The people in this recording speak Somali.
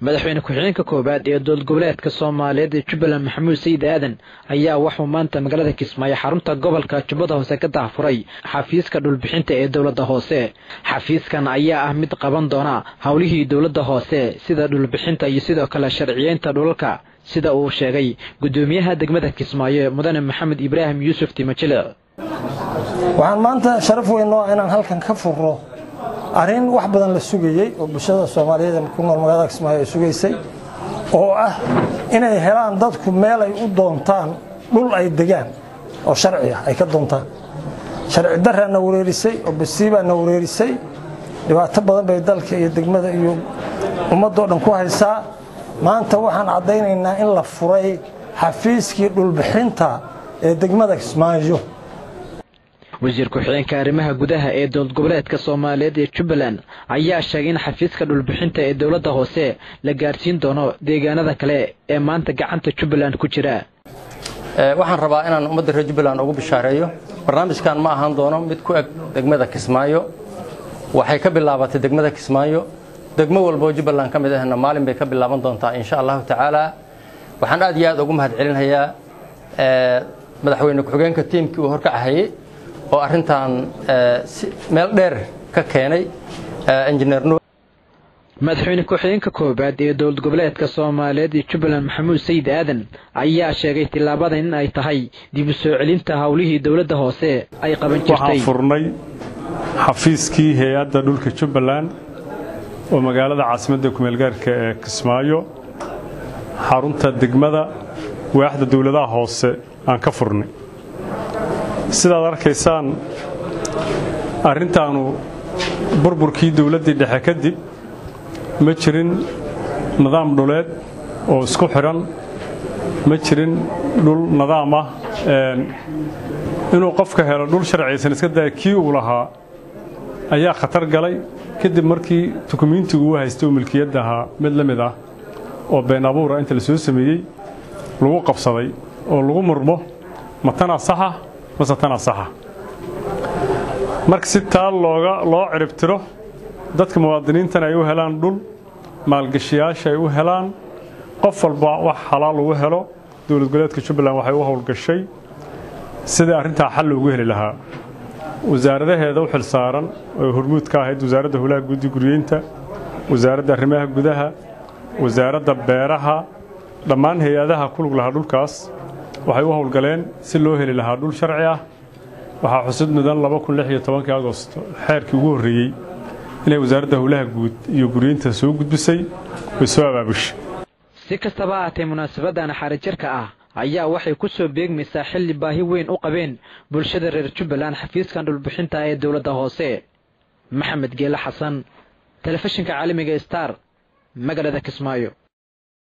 madaxweyne ku-xigeenka koowaad ee dowlad goboleedka soomaaliyeed ee jubbaland maxamuud sayid aadan ayaa waxuu maanta magaalada kismaayo xarunta gobolka jubbada hoose ka daahfuray xafiiska dhulbixinta ee dowladda hoose xafiiskan ayaa ah mid qaban doona howlihii dowladda hoose sida dhulbixinta iyo sidoo kale sharciyeynta dhulalka sida uu sheegay guddoomiyaha degmada kismaayo mudane maxamed ibraahim yuusuf timajile waxaan maanta sharaf weyn oo inaan halkan ka furro arrin wax badan la sugayey oo bulshada soomaaliyeed ee ku nool magaalada kismaayo ay sugaysay oo ah inay helaan dadku meel ay u doontaan dhul ay degaan oo sharci ah ay ka doontaan sharci daraa na wareerisay oo basiibaa na wareerisay dhibaato badan bay dalka iyo degmada iyo ummaddoo dhan ku haysaa maanta waxaan caddaynaynaa in la furay xafiiskii dhulbixinta ee degmada kismaayo wasiir ku-xigeenka arrimaha gudaha ee dowlad goboleedka soomaaliyeed ee jubbaland ayaa sheegay in xafiiska dhulbixinta ee dowladda hoose la gaarsiin doono deegaanada kale ee maanta gacanta jubbaland ku jira waxaan rabaa inaan ummadda reer jubbaland ugu bishaareeyo barnaamijkan ma ahaan doono mid ku eg degmada kismaayo waxay ka bilaabatay degmada kismaayo degmo walboo jubbaland ka mid ahna maalin bay ka bilaaban doontaa insha allahu tacaala waxaan aad iyo aad ugu mahad celinhayaa madaxweyne ku-xigeenka tiimkii uu horkacahayey oo arrintan meel dheer ka keenay injineer madaxweyne ku-xigeenka koowaad ee dowlad goboleedka soomaaliyeed ee jubbaland maxamuud sayid aadan ayaa sheegay tilaabadan in ay tahay dib u soo celinta howlihii dowladda hoose ay qaban jirtay waxaan furnay xafiiskii hay-adda dhulka jubbaland oo magaalada caasimadda kumeelgaarka ee kismaayo xarunta degmada waaxda dowladaha hoose aan ka furnay sidaad arkaysaan arrintaanu burburkii dowladdii dhexe kadib ma jirin nidaam dhuleed oo isku xidhan ma jirin dhul nidaam ah inuu qofka helo dhul sharciyaysan iska daya kii uu lahaa ayaa khatar galay kadib markii dukumiintigu uu haystay oo milkiyadda ahaa mid la mid ah oo been abuura inta la soo sameeyey lagu qabsaday oo lagu murmo ma tanaa saxa mase tanaa saxa marka si taa looga loo ciribtiro dadka muwaadiniintan ay u helaan dhul maalgashiyaasha ay u helaan qof walba wax xalaal ugu helo dowlad goboleedka jubbaland waxay u howlgashay sidii arrintaa xal loogu heli lahaa wasaaradaheeda u xil saaran oo hormuud ka ahayd wasaaradda howlaha guudi guryeynta wasaaradda arrimaha gudaha wasaaradda beeraha dhammaan hay-adaha ku lug lahaa dhulkaas waxay u howlgaleen si loo heli lahaa dhul sharci ah waxaa xusid mudan agosto xeerkii ugu horreeyey inay wasaaradda howlaha guud iyo guryeynta soo gudbisay way soo abaabushay si kastaba ahaatee munaasabadan xarijarka ah ayaa waxay ku soo beegmaysaa xilli baahi weyn u qabeen bulshada reer jubbaland xafiiskan dhulbixinta ee dowladda hoose maxamed geele xasan telefishinka caalamiga star magaalada kismaayo